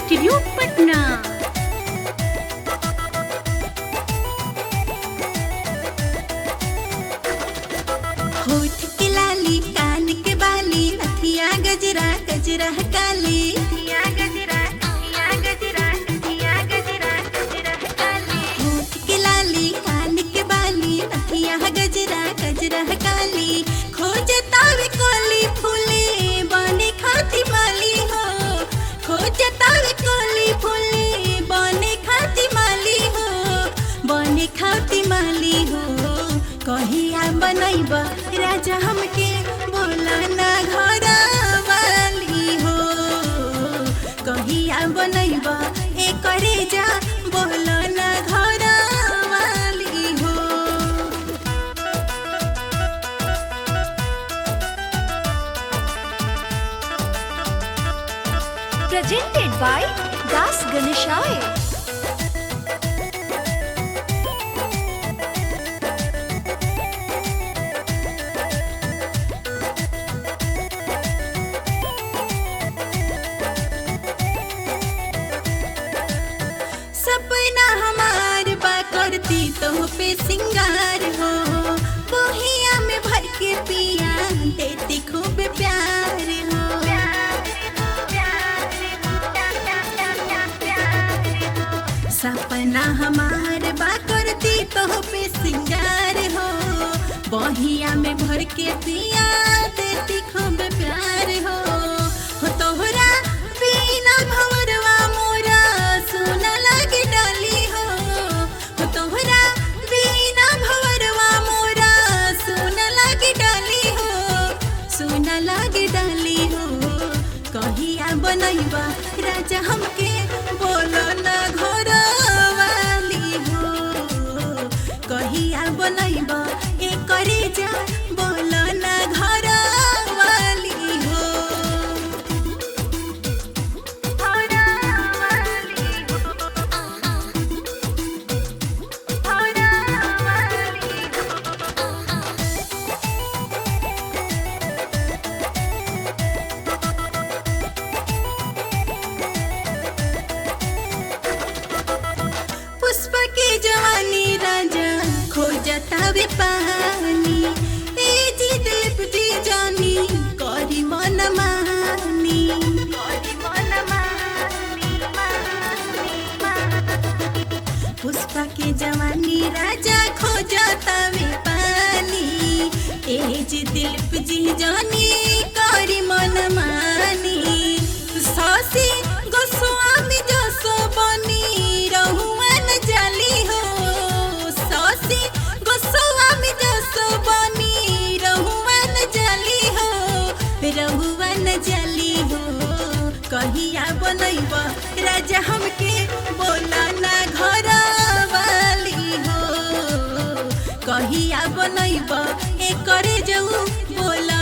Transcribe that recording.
Studio Patna होठ के लाली कान के बाली नथिया गजरा गजरा काली नथिया गजरा नथिया गजरा नथिया गजरा गजरा काली होठ के लाली कान के बाली नथिया गजरा गजरा काली खोजता वे कोली फूले बने खाती माली हो खोजता वे कोली फूले बने खाती माली हो बने खाती माली हो कहिया बनैब राजा हमके बोला ना घर वाली हो कहिया बनैब ए करे जा बोला ना घर वाली हो presented by Das Ganeshaya. सपना हमार बा करती तो पे सिंगार हो बोहिया में भर के पिया देती खूब प्यार हो सपना हमार बा करती तो पे सिंगार हो बहिया में भर के पिया देती खूब प्यार हो हो तोहरा बिना भवरवा मोरा सोना लागे डाली हो हो तोहरा बिना भवरवा मोरा सोना लागे डाली हो सोना लागे डाली हो कहिया बनैबा राजा हमके बोलो ना घर वाली हो कहिया बनैबा ए करे जा बोलो ना घर वाली हो घर वाली हो घर वाली हो पुष्प के जवानी राजा खोजता वे पानी ए जी दिलीप जी जानी करी मन मानी करी मन मानी पुष्प के जवानी राजा खोजता वे पानी ए जी दिलीप जी जानी करी मन मानी सासी गोस्वामी जसो बनी रहुआन जाली हो सासी गोस्वामी जसो बनी रहुआन जाली हो रहुआन जाली हो कहिया बनैब राजा हमके बोला ना घर वाली हो कहिया बनैब ए करे जाऊ बोला